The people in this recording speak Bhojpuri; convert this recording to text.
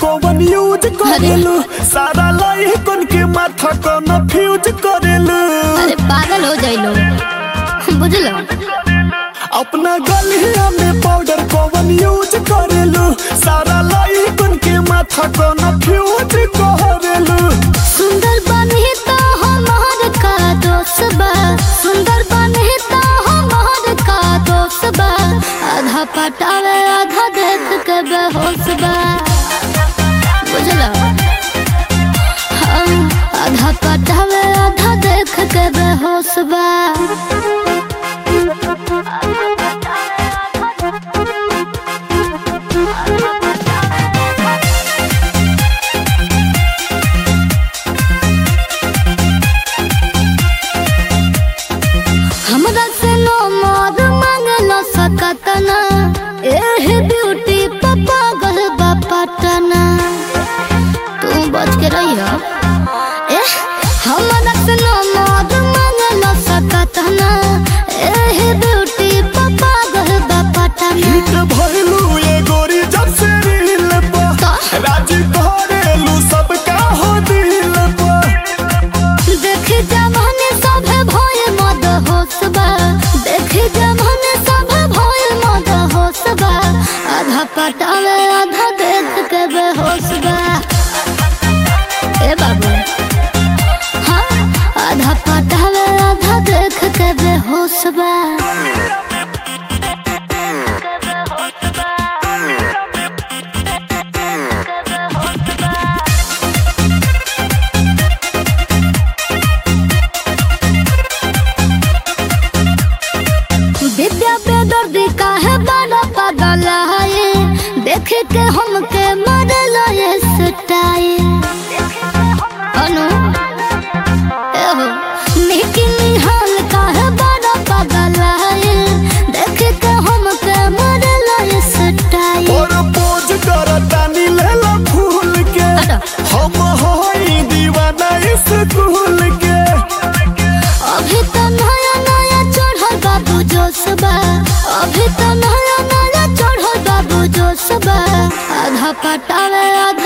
कौन यूज करेलू सारा लइकन के माथा कौन फ्यूज करेलू अरे पागल हो जाइलो बुझलो अपना गलिया में पाउडर कौन यूज करेलू सारा लइकन के माथा कौन फ्यूज करेलू सुंदर बने तो हमार का दोस्त बा सुंदर बने तो हमार का दोस्त बा आधा पटावे आधा देख के बेहोश बा बुझलो हाँ, आधा पटावे आधा देख के बेहोश बा हमरा से नो मोर मांगलो सकतना एह ब्यूटी पापा गल बापटना तू बच के रही हो एह हमरा से नो मोर मांगलो सकतना एह ब्यूटी पापा गल बापटना हिट भइलू ये गोरी जब से रील पर राजी करेलू सबका हो दिल पर देख जमाने सब भय मद होसबा देख जमाने सब भय मद होसबा आधा पटावे आधा देख के बेहोसबा ए बाबू हाँ आधा पटावे आधा देख के बेहोसबा विद्या पे दर्द काहे बड़ा पागल है देख के हमके मरल ये सटाए अनु एहो निकी निहाल काहे बड़ा पागल है देख के हमके मरल ये सटाए और पोज करतानी लेला फूल के हटो। हम होई दीवाना स्कूल के अभी तो नया नया चढ़ल बाबू जोशबा अभी तो नया नया चढ़ल बाबू जोशबा आधा पटावे आधा